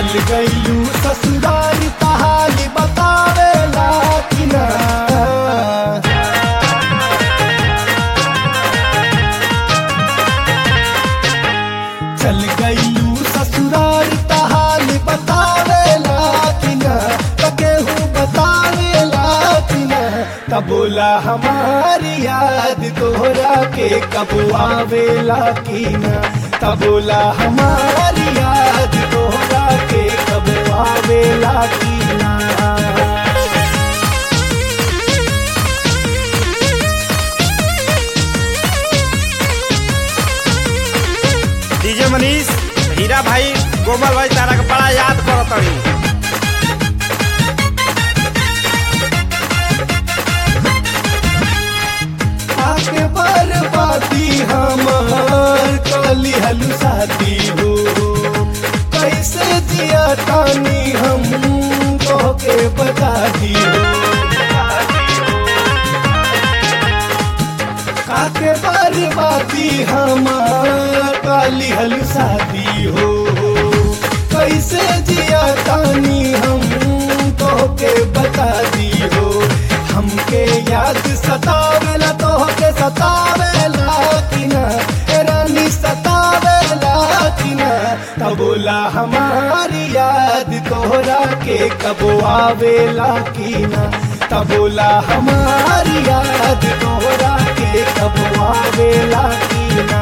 चल गईलू ससुराल कहानी बतावेला कि ना चल गईलू ससुराल कहानी बतावेला कि ना त केहू बतावेला कि ना त बोला हमारी याद तोहरा के कब आवेला कि ना त बोला हमारी याद तोहरा के कब आवेला कि ना डीजे मनीष हीरा भाई कोमल भाई तारा के बड़ा याद करत हई आके बर्बादी हमार कली हलू शादी हो कैसे जिया तानी हम तो के बता दी हो काके बर्बादी हमार काली हलू शादी हो कैसे जिया तानी हम तो के बता दी हो हमके याद सतावेला तो के सतावेला कि ना ए रानी सतावेला कि ना तब बोला हमारी याद तोहरा के कब आवेला कि ना तब बोला हमारी याद तोहरा के कब आवेला कि ना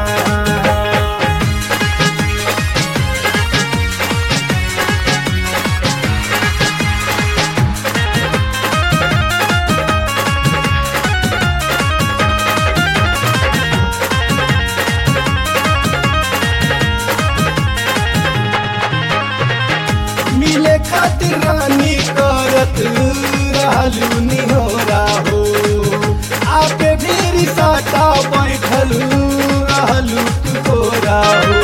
मिले खातिर रानी करत रहलू निहोरा हो आपे ढेरी साटा बैठल रहलू तू गोरा हो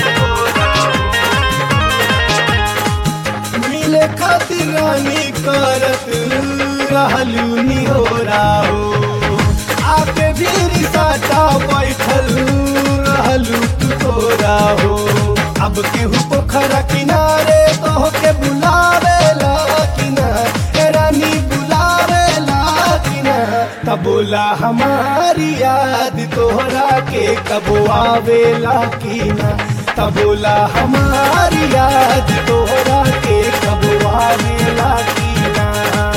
मिले खातिर रानी करत रहलू निहोरा हो आपे ढेरी साटा बैठल रहलू तू गोरा हो अब केहू पोखरा किनारे तो के बुलावेला किनारे रानी बुलावेला किनारे तब बोला हमारी याद तोहरा के कब आवेला कीना तब बोला हमारी याद तोहरा के कब आवेला कीना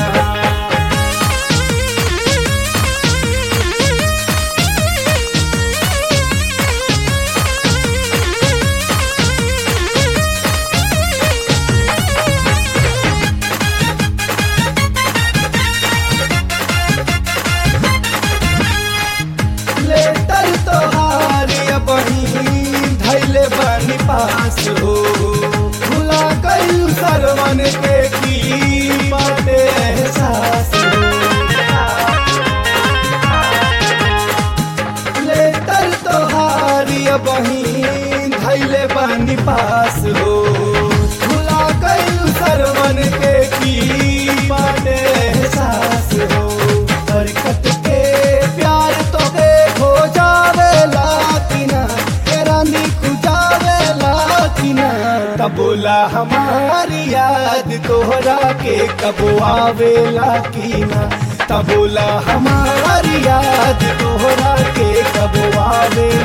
लेटर तोहार बही धैले बनी पास हो भुला गई सरवन के की बाटे एहसास हो लेटर तोहार बही धैले बनी पास हो भुला गई सरवन के की बाटे एहसास हो हरकत के प्यार तो के खो जावेला किना ए रानी खुजावेला किना तब बोला हमारी याद तोहरा के कब आवेला किना तब बोला हमारी याद तोहरा के कब आवेला